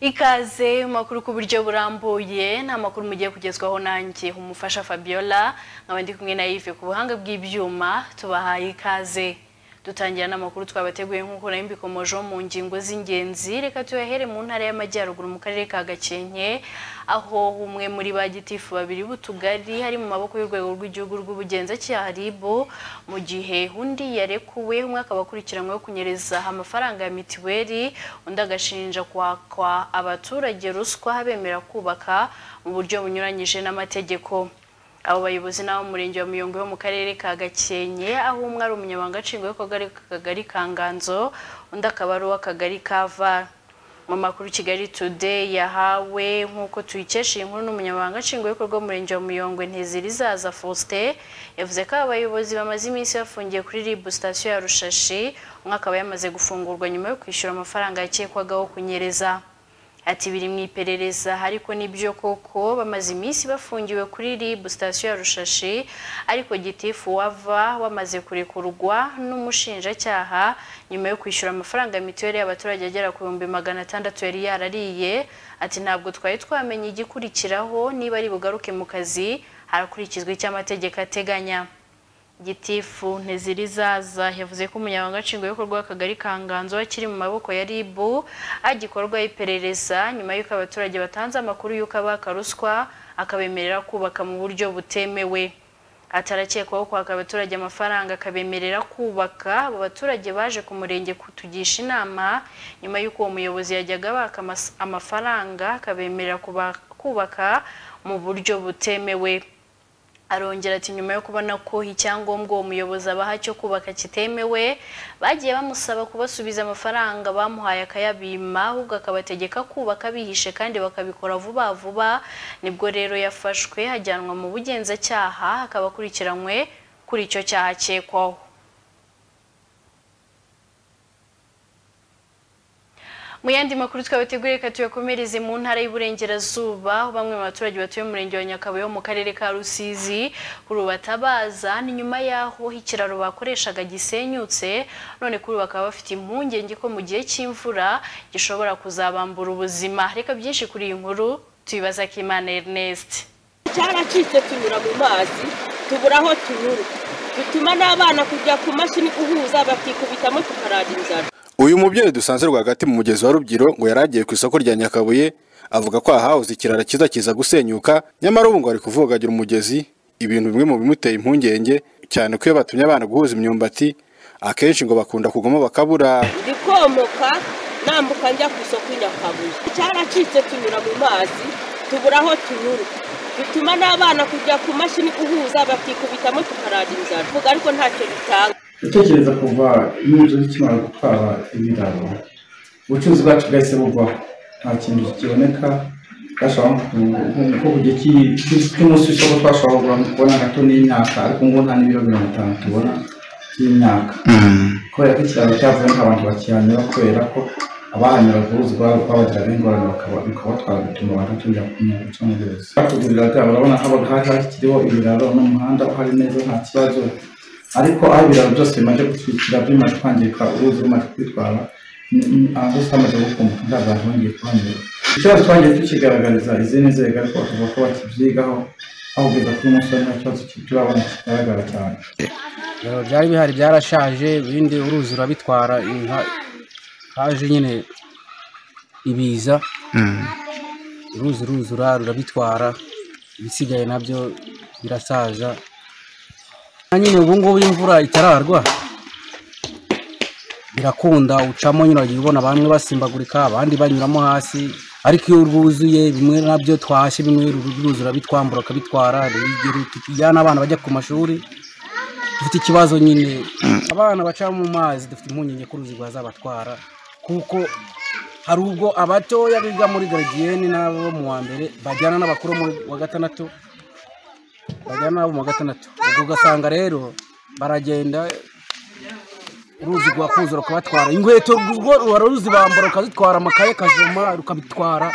ikaze makuru ku buryo burambuye nta makuru mugiye kugezwaho nanjye umufasha Fabiola nkaba ndi kumwe na Yves ku buhanga bw'ibyuma tubahaye ikaze dutangira n'amakuru twabateguye nk'uko nari mbikomojeho mu ngingo z'ingenzi reka tuyahere mu ntara y'amajyaruguru mu karere ka gakenke aho umwe muri ba gitifu babiri b'utugari hari mu maboko y'urwego rw'igihugu rw'ubugenzacyaha RIB mu gihe undi yarekuwe umwe akaba akurikiranyweho kunyereza amafaranga ya mitiweli undi agashinja kwakwa abaturage ruswa bemera kubaka mu buryo bunyuranyije n'amategeko abo bayobozi n'abo murenge wa muyongo wo mu karere ka gakenke aho umwe ari umunyamabanga nshingwabikorwa k'akagari ka nganzo undi akaba ari uw'akagari ka vara mu makuru kigali today yahawe nk'uko tuyikesha iyi nkuru n'umunyamabanga nshingwabikorwa w'umurenge wa muyongo ntezirizaza faustin yavuze ko aba bayobozi bamaze iminsi bafungiye kuri rib sitasiyo ya rushashi umwe akaba yamaze gufungurwa nyuma yo kwishyura amafaranga yakekwagaho kunyereza ati biri mu iperereza ariko nibyo koko bamaze iminsi bafungiwe kuri rib sitasiyo ya rushashi ariko gitifu wava wamaze kurekurwa n'umushinjacyaha nyuma yo kwishyura amafaranga mituweli y'abaturage agera ku bihumbi magana atandatu yari yarariye ati ntabwo twari twamenya igikurikiraho niba ari bugaruke mu kazi harakurikizwa icyo amategeko ateganya gitifu ntizirizaza yavuze ko umunyamabanga nshingwabikorwa w'akagari ka nganzo akiri mu maboko ya rib agikorwaho iperereza nyuma y'uko abaturage batanze amakuru y'uko abaka ruswa akabemerera kubaka mu buryo butemewe atarakekwaho kwaka abaturage amafaranga akabemerera kubaka abo baturage baje ku murenge kutugisha inama nyuma y'uko uwo muyobozi yajyaga abaka amafaranga akabemerera kubaka mu buryo butemewe arongera ati nyuma yo kubona ko icyangombwa uwo muyobozi abaha cyo kubaka kitemewe bagiye bamusaba kubasubiza amafaranga bamuhaye akayabima ahubwo akabategeka kubaka bihishe kandi bakabikora vuba vuba nibwo rero yafashwe ajyanwa mu bugenzacyaha akaba akurikiranywe kuri icyo cyaha akekwaho mu yandi makuru twabateguriye reka tuyakomereze mu ntara y'uburengerazuba aho bamwe mu baturage batuye mu murenge wa nyakabuye mu karere ka rusizi kuri ubu batabaza ni nyuma y'aho ikiraro bakoreshaga gisenyutse none kuri ubu bakaba bafite impungenge ko mu gihe cy'imvura gishobora kuzabambura ubuzima reka byinshi kuri iyi nkuru tubibaza ko imana ernest cyaracitse tunyura mu mazi tubura aho tunyura bituma n'abana kujya ku mashini guhuza bakikubitamo tukarara inzara uyu mubyeyi dusanze rwagati mu mugezi wa rubyiru ngo yari agiye ku isoko rya nyakabuye avuga ko ahahoze ikirara cyiza kiza gusenyuka nyamara ubu ngo ari kuvugagira umugezi ibintu bimwe mu bimuteye impungenge cyane ko iyo batumye abana guhuza imyumbati akenshi ngo bakunda kugamo bakabura ndi komoka nambuka njya ku isoko i nyakabuye cyaracitse tunyura mu mazi tubura aho tunyura bituma n'abana kujya ku mashini guhuza bakikubitamo tukarara inzara vuga ariko ntacyo bitanga gutekereza kuva inzu zikimara gutwara ibiraro ubucuruzi bwacu bwahise buvaho nta kintu kiboneka nko ku gihe cy'umunsi w'isoko twashobora kubona gato n'imyaka ariko ngo nta n'ibiro mirongo itanu tubona by'imyaka kubera ko ikiraro cyavuyeho abantu bakihanyura kubera ko abahanyura uruzi babagiraho ingorane bikabatwara bituma abantu tujya kumenya guca mu ruzi batugurira byabo urabona haba kiriho ibiraro n'umuhanda uhari neza nta kibazo ariko aho ibiraro byose bimaze gutwikira bimaze kwangirika uruzi rumaze kwitwara aho tutamaze gukumbuka nta bantu bongeye kuhanyura ikibazo twagiye tukigaragariza izindi nzego ariko tuvuga ko bakibyigaho aho kugeza kuri umunsi wa nta kibazo turabona kigaragara cyane byari bihari byarashaje ibindi uruzi rurabitwara haje nyine ibiza uruzi ruzura rurabitwara ibisigaye nabyo birasaza nyine ubu ngubu imvura itararwa birakunda ucamo nyine wagiye ubona bamwe basimbagurika abandi banyuramo hasi ariko iyo rwuzuye bimwe nabyo twashye bimwe rwuzura bitwambura akabitwara tujyana abana bajya ku mashuri dufite ikibazo nyine abana baca mu mazi dufite impungenge ko uruzi rwazabatwara kuko hari ubwo abatoya biga muri garidiyeni n'abo mu wa mbere bajyana n'abakuru mu wa gatandatu bajya nabo mu gatandatu ubwo ugasanga rero baragenda uruzi rwakuzura kubatwara inkweto ubwo ruba ruzibambura rukazitwara amakaye kajoma rukabitwara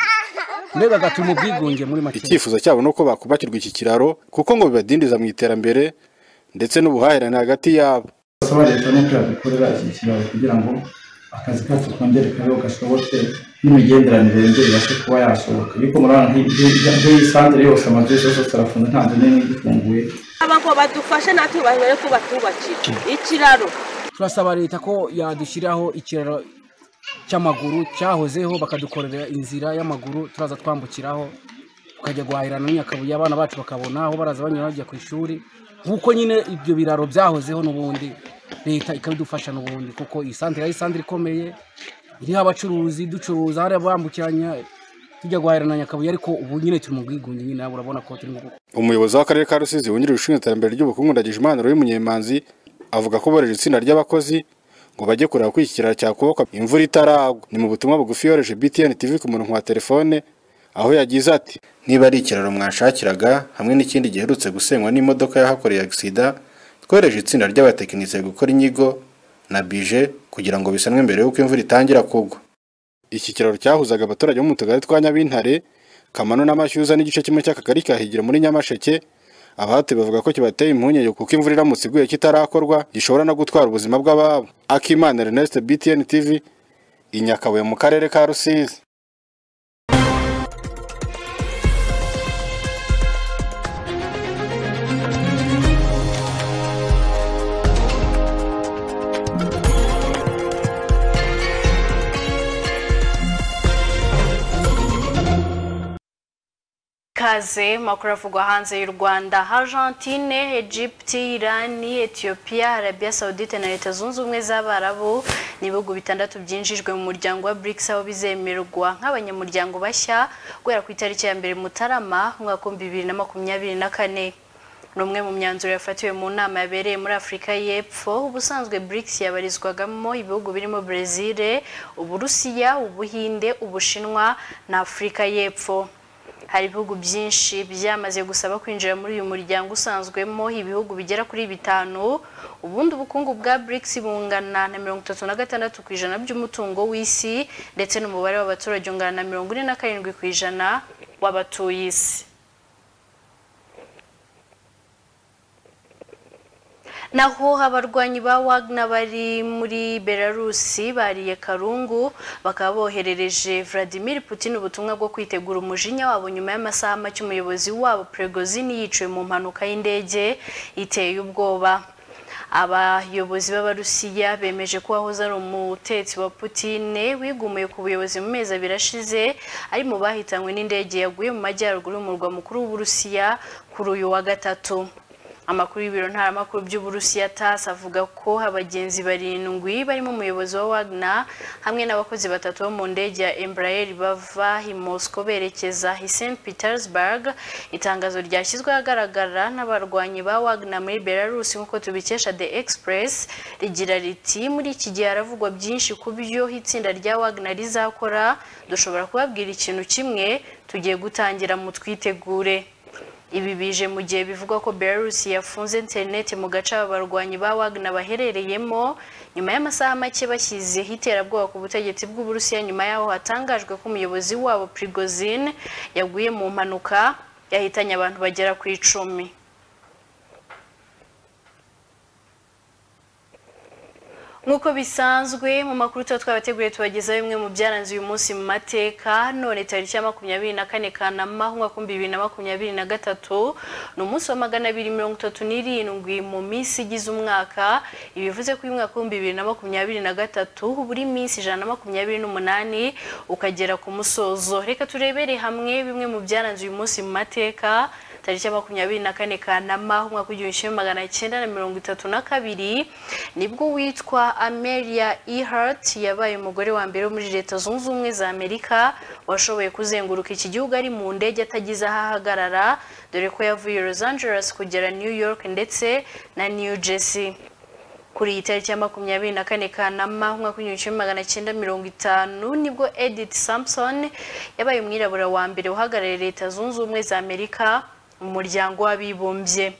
mbega agatuma ubwigunge muri make icyifuzo cyabo ni uko bakubakirwa iki kiraro kuko ngo bibadindiza mu iterambere ndetse n'ubuhahirane hagati yabo basaba leta no kwiha dukorera iki kiraro kugira ngo akazi kacu twongere kabeho gashoboke n'imigenderanire yongere ibashe kuba yashoboka ariko murabona nk'iyi sandire yose amazu yose yose arafunze nta nzu n'imwe igifunguye aba ngo badufashe natwe babere ko batubakira ikiraro turasaba leta ko yadushyiraho ikiraro cy'amaguru cyahozeho bakadukorera inzira y'amaguru turaza twambukiraho tukajya guhahirana n'Nyakabuye abana bacu bakabona aho baraza banyura bajya ku ishuri nk'uko nyine ibyo biraro byahozeho n'ubundi leta ikabidufasha n'ubundi kuko iyi santire ari santire ikomeye iriho abacuruzi ducuruza hari abambukiranya tujya guhahirana Nyakabuye ariko ubu nyine turi mu bwigunge nyine nawe urabona ko turi mu umuyobozi w'akarere ka rusizi wungirije ushinzwe iterambere ry'ubukungu ndagijimana roye munyemanzi avuga ko boreje itsinda ry'abakozi ngo bajye kureba ko iki kiraro cyakubakwa imvura itaragwa ni mu butumwa bugufi yohereje btn tv ku murongo wa telefone aho yagize ati niba ari ikiraro mwashakiraga hamwe n'ikindi giherutse gusenywa n'imodoka yahakoreye agisida twohereje itsinda ry'abatekinisiye gukora inyigo na bije kugira ngo bisanwe mbere y'uko imvura itangira kugwa iki kiraro cyahuzaga abaturage bo mu tugari twa nyabintare kamano n'amashyuza n'igice kimwe cy'akagari ka higiro muri nyamasheke abahatuye bavuga ko kibateye impungenge kuko imvura iramutse iguye kitarakorwa gishobora no gutwara ubuzima bw'ababo akimana ernest btn tv i Nyakabuye mu karere ka rusizi ikaze makuru avugwa hanze y'u rwanda argentine egypte iran ethiopia arabia saudite na leta zunze ubumwe z'abarabu ni ibihugu bitandatu byinjijwe mu muryango wa brics aho bizemerwa nk'abanyamuryango bashya guhera ku itariki ya mbere mutarama umwaka w'ibihumbi bibiri na makumyabiri na kane ni umwe mu myanzuro yafatiwe mu nama yabereye muri afurika y'epfo ubusanzwe brics yabarizwagamo ibihugu birimo brezil uburusiya ubuhinde ubushinwa na afurika y'epfo hari ibihugu byinshi byamaze gusaba kwinjira muri uyu muryango usanzwemo ibihugu bigera kuri bitanu ubundi ubukungu bwa BRICS bungana na mirongo itatu na gatandatu ku ijana by'umutungo w'isi ndetse n'umubare w'abaturage ungana na mirongo ine na karindwi ku ijana w'abatuye isi naho abarwanyi ba Wagner bari muri Belarusi bariye Karungu bakaba boherereje Vladimir Putin ubutumwa bwo kwitegura umujinya wabo nyuma y'amasaha make umuyobozi wabo Prigozhin yiciwe mu mpanuka y'indege iteye ubwoba abayobozi b'abarusiya bemeje ko wahoze ari umutetsi wa Putine wigumuye ku buyobozi mu mezi abiri ashize ari mu bahitanywe n'indege yaguye mu majyaruguru y'umurwa mukuru w'uburusiya kuri uyu wa gatatu amakuru y'ibiro ntaramakuru by'uburusiya tas avuga ko abagenzi barindwi barimo umuyobozi wa wagner hamwe n'abakozi batatu bo mu ndege ya embraer bava i moscow berekeza i st petersburg itangazo ryashyizwe ahagaragara n'abarwanyi ba wagner muri belarus nk'uko tubikesha the express rigira riti muri iki gihe haravugwa byinshi ku byo itsinda rya wagner rizakora dushobora kubabwira ikintu kimwe tugiye gutangira mu twitegure ibi bije mu gihe bivugwa ko Belarus yafunze interineti mu gace abarwanyi ba Wagner baherereyemo nyuma y'amasaha make bashyizeho iterabwoba ku butegetsi bw'uburusiya nyuma yaho hatangajwe ko umuyobozi wabo Prigozhin yaguye mu mpanuka yahitanye abantu bagera ku icumi nk'uko bisanzwe mu makuru tuba twabateguriye tubagezaho bimwe mu byaranze uyu munsi mu mateka none tariki ya makumyabiri na kane kanama umwaka w'ibihumbi bibiri na makumyabiri na gatatu ni umunsi wa magana abiri mirongo itatu n'irindwi mu minsi igize umwaka ibi bivuze ko uyu mwaka w'ibihumbi bibiri na makumyabiri na gatatu buri minsi ijana na makumyabiri n'umunani ukagera ku musozo reka turebere hamwe bimwe mu byaranze uyu munsi mu mateka tariki ya makumyabiri na kane kanama umwaka w'igihumbi kimwe magana cyenda na mirongo itatu na kabiri nibwo witwa amelia ehart yabaye umugore wa mbere wo muri leta zunze ubumwe za amerika washoboye kuzenguruka iki gihugu ari mu ndege atagize aho ahagarara dore ko yavuye los angeles kugera new york ndetse na new jersey kuri iyi tariki ya makumyabiri na kane kanama umwaka w'igihumbi kimwe magana cyenda mirongo itanu nibwo edith sampson yabaye umwirabura wa mbere uhagarariye leta zunze ubumwe za amerika umuryango w'abibumbye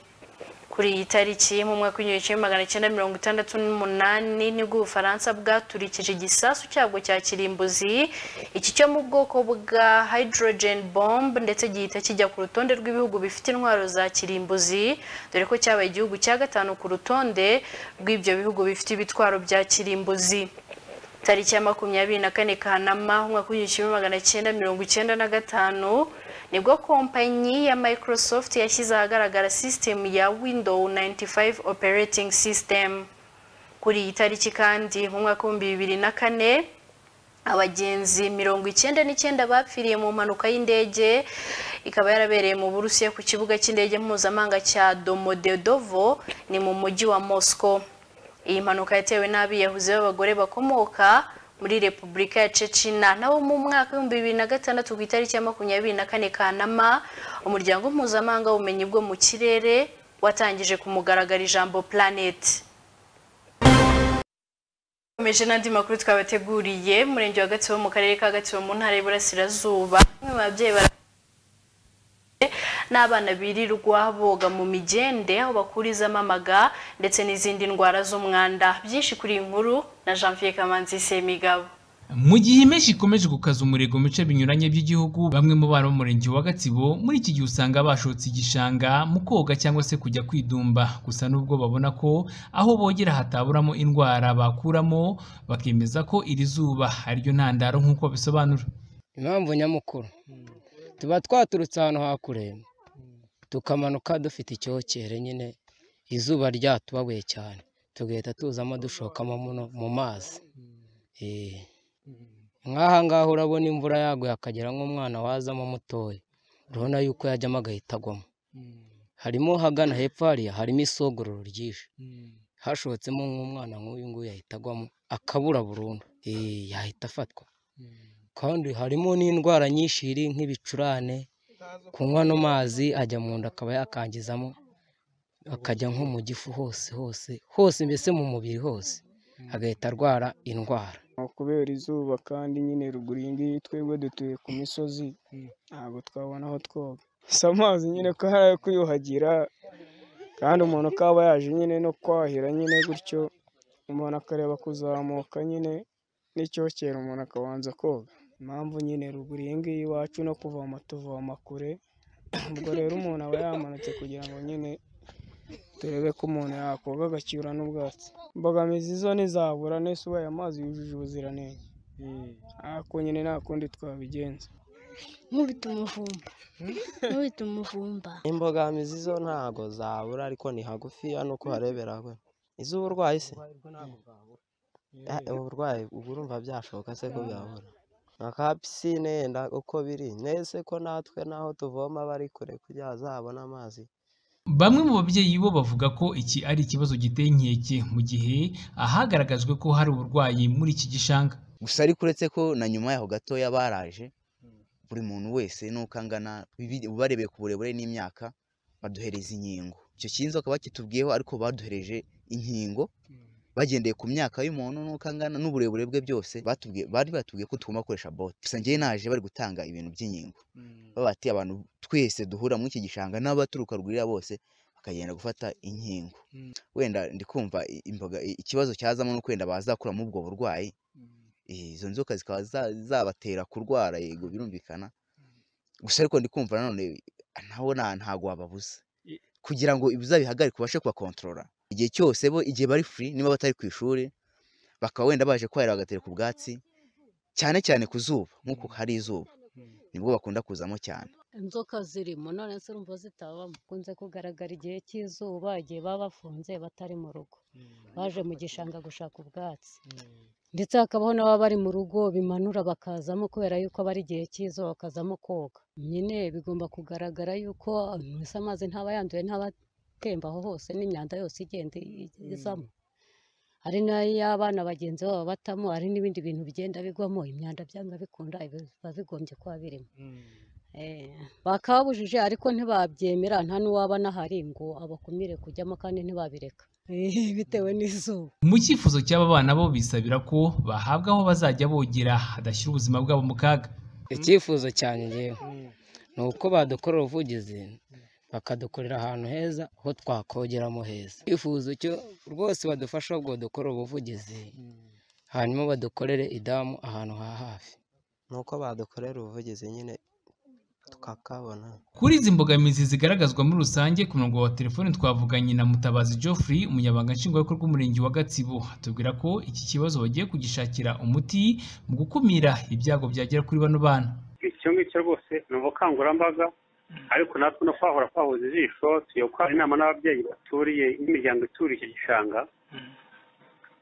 kuri iyi tariki mu mwaka w'igihumbi kimwe magana cyenda mirongo itandatu n'umunani nibwo ubufaransa bwaturikije igisasu cyabwo cya kirimbuzi iki cyo mu bwoko bwa hydrogen bomb ndetse gihita kijya ku rutonde rw'ibihugu bifite intwaro za kirimbuzi dore ko cyabaye igihugu cya gatanu ku rutonde rw'ibyo bihugu bifite ibitwaro bya kirimbuzi tariki ya makumyabiri na kane kanama umwaka w'igihumbi kimwe magana cyenda mirongo icyenda na gatanu nibwo kompanyi ya microsoft yashyize ahagaragara sisitemu ya window 95 operating system kuri iyi tariki kandi mu mwaka w'ibihumbi bibiri na kane abagenzi mirongo icyenda n'icyenda bapfiriye mu mpanuka y'indege ikaba yarabereye mu burusiya ku kibuga cy'indege mpuzamahanga cya domodedovo ni mu mujyi wa moscow iyi mpanuka yatewe n'abiyahuzi b'abagore bakomoka muri repubulika ya cecina nabo mu mwaka w'ibihumbi bibiri na gatandatu ku itariki ya makumyabiri na kane kanama umuryango mpuzamahanga w'ubumenyi bwo mu kirere watangije ku mugaragaro ijambo planet komeje n'andi makuru twabateguriye umurenge wa gatsibo mu karere ka gatsibo mu ntara y'iburasirazuba bamwe mu babyeyi bara n'abana birirwa boga mu migende aho bakurizamo amaga ndetse n'izindi ndwara z'umwanda byinshi kuri iyi nkuru na janvier kamanzi semigabo mu gihe impeshyi ikomeje gukaza umurego mu bice binyuranye by'igihugu bamwe mu bana b'umurenge wa gatsibo muri iki gihe usanga bashotse igishanga mu koga cyangwa se kujya kwidumba gusa n'ubwo babona ko aho bogera hataburamo indwara bakuramo bakemeza ko iri zuba ari ryo ntandaro nk'uko babisobanura impamvu nyamukuru tuba twaturutse ahantu hakure tukamanuka dufite icyokere nyine izuba ryatubabuye cyane tugahita tuzamo dushokamo mu mazi Eh. nk'aha ngaha urabona imvura yaguye akagera nk'umwana wazamo mutoya urabona yuko yajyamo agahita agwamo harimo hagana hepfo hariya harimo isogororo ryinshi hashotsemo nk'umwana nk'uyu nguyu yahita agwamo akabura burundu Eh, yahita afatwa kandi harimo n'indwara nyinshi iri nk'ibicurane kunywa no mazi ajya mu nda akaba yakangizamo akajya nko mu gifu hose hose hose mbese mu mubiri hose agahita arwara indwara kubera izuba kandi nyine ruguru iyi ngiyi twebwe dutuye ku misozi ntabwo twabona aho twoga si amazi nyine ko hari ayo kwiyuhagira kandi umuntu akaba yaje nyine no kwahira nyine gutyo umuntu akareba kuzamuka nyine n'icyokere umuntu akabanza koga impamvu nyine ruguru iyi ngiyi iwacu no kuvoma tuvoma kure ubwo rero umuntu aba yamanutse kugira ngo nyine turebe ko umuntu yakoga agacyura n'ubwatsi imbogamizi zo ntizabura nese ubaye amazi yujuje ubuziranenge ariko nyine nta kundi twabigenza nkubita umuvumba nkubita umuvumba imbogamizi zo ntago zabura ariko ni hagufiya nuko uharebera we iz'uburwayi se Eh, uburwayi ubwo urumva byashoboka se ko byabura nka pisine yenda uko biri nese ko natwe naho tuvoma bari kure kugira bazabone amazi Bamwe mu babyeyi bo bavuga ko iki ari ikibazo giteye inkeke mu gihe ahagaragajwe ko hari uburwayi muri iki gishanga. gusa ariko uretse ko na nyuma yaho gatoya baraje buri muntu wese n'uko angana bibi- barebeye ku burebure n'imyaka baduhereza inkingo icyo kinzo bakaba bakitubwiyeho ariko baduhereje inkingo bagendeye ku myaka y'umuntu n'uko angana n'uburebure bwe byose batubwiye bari batubwiye ko tugomba gukoresha bote gusa njyewe naje bari gutanga ibintu by'inkingo baba bati abantu twese duhura muri iki gishanga n'abaturuka rwurira bose bakagenda gufata inkingo wenda ndi kumva i- imboga i- ikibazo cyazamo ni uko wenda bazakura muri ubwo burwayi Eh, izo nzoka zikaba za- zabatera kurwara yego birumvikana gusa ariko ndi kumva nanone naho nta- ntago wababuza kugira ngo uzabihagarike ubashe kubakontorora igihe cyose bo igihe bari free niba batari ku ishuri bakaba wenda baje kwahira bagatereka ubwatsi cyane cyane ku zuba nk'uko hari izuba nibwo bakunda kuzamo cyane inzoka zirimo none se urumva zitaba bakunze kugaragara igihe cy'izuba igihe baba bafunze batari mu rugo baje mu gishanga gushaka ubwatsi ndetse hakabaho n'ababa bari mu rugo bimanura bakazamo kubera yuko aba ari igihe cy'izuba bakazamo koga nyine bigomba kugaragara yuko mbese amazi ntaba yanduye ntaba atemba aho hose n'imyanda yose igenda i- izamo hari n'ay'abana bagenzi babo batamo hari n'ibindi bintu bigenda bigwamo imyanda byanga bikunda biba bigombye kuba birimo Eh, bakababujije ariko ntibabyemera nta n'uwaba n'ahari ngo abakumire kujyamo kandi ntibabireka Eh, bitewe n'izuba Mu cyifuzo cy'aba bana bo bisabira ko bahabwa aho bazajya bogera hadashyira ubuzima bwabo mu kaga. icyifuzo cyanjye njyewe ni uko badukorera ubuvugizi bakadukorera ahantu heza ho twakogeramo heza icyifuzo cyo rwose badufasha ngo dukore ubuvugizi hanyuma badukorere idamu ahantu ha hafi nuko badukorera ubuvugizi nyine tukakabona Kuri izi mbogamizi zigaragazwa muri rusange ku murongo wa telefoni twavuganye na Mutabazi Geoffrey umunyabanga nshingwabikorwa w'umurenge wa Gatsibo atubwira ko iki kibazo bagiye kugishakira umuti mu gukumira ibyago byagera kuri bano bana icyo ngicyo rwose ni ubukangurambaga ariko natwe no kwahora kwahoze ijisho tuyokora inama n'ababyeyi baturiye n'imiryango ituriye icyo gishanga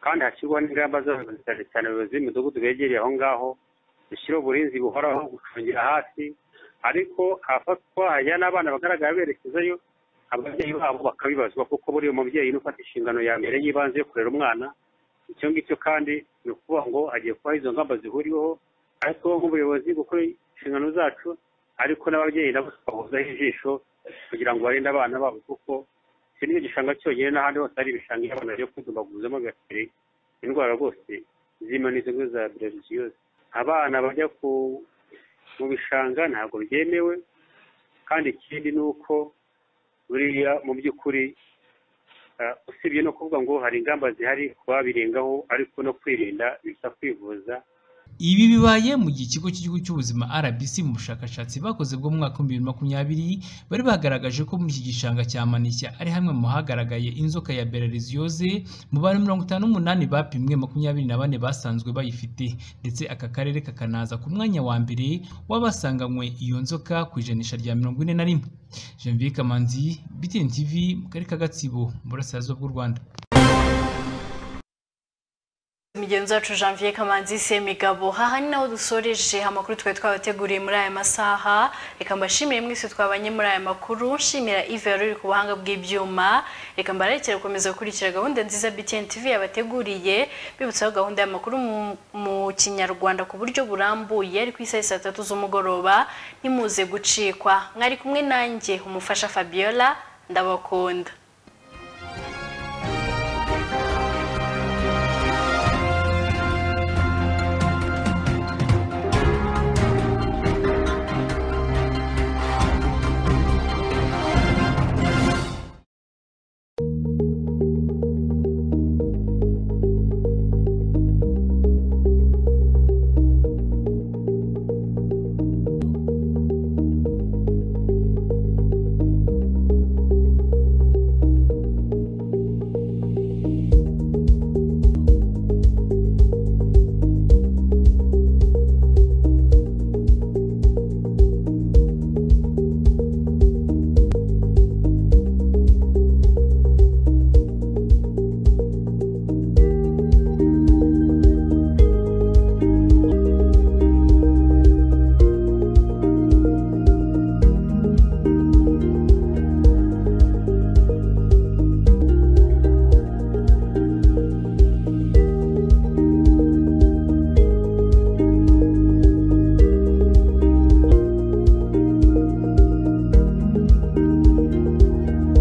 kandi hashyirwaho n'ingamba z'abayobozi cyane cyane abayobozi b'imidugudu begereye aho ngaho dushyiraho uburinzi buhoraho gucungira hasi ariko ahafatwa hajya n'abana bagaragara berekezayo ababyeyi babo bakabibazwa kuko buriya umubyeyi ni ufata inshingano ya mbere y'ibanze yo kurera umwana icyo ngicyo kandi ni ukuvuga ngo hagiye kubaho izo ngamba zihuriweho ariko nk'ubuyobozi gukora inshingano zacu ariko n'ababyeyi nabo tukabuzaho ijisho kugira ngo barinde abana babo kuko iki ni igishanga cyonyine n'ahandi hose hari ibishanga iyo abana bagiye kwidumaguzamo agateri indwara rwose zirimo n'izo ngo za birabiziyose abana bajya ku mu bishanga ntabwo byemewe kandi ikindi ni uko buriya mu by'ukuri ah, usibye no kuvuga ngo hari ingamba zihari ku babirengaho ariko no kwirinda bisa kwivuza Ibi bibaye mu gihe ikigo cy'igihugu cy'ubuzima RBC mu bushakashatsi bakoze bwo mu mwaka w'ibihumbi bibiri na makumyabiri bari bagaragaje ko muri iki gishanga cya Manishya ari hamwe mu hagaragaye inzoka ya Belarisiyoze mu bantu mirongo itanu n'umunani bapimwe makumyabiri na bane basanzwe bayifite ndetse aka karere kakanaza ku mwanya wa mbere w'abasanganywe iyo nzoka ku ijanisha rya mirongo ine na rimwe Janvier Kamanzi BTN TV mu karere ka Gatsibo mu burasirazuba bw'u Rwanda Migenzi wacu Janvier Kamanzi Semigabo haha ni naho dusoreje amakuru twari twabateguriye muri aya masaha reka mbashimire mwese twabanye muri aya makuru nshimira Yves yari uri ku buhanga bw'ibyuma reka mbarekere gukomeza gukurikira gahunda nziza BTN TV yabateguriye bibutsaho gahunda y'amakuru mu- mu kinyarwanda ku buryo burambuye ari ku isaha ya saa tatu z'umugoroba ntimuze gucikwa mwari kumwe nanjye umufasha Fabiola ndabakunda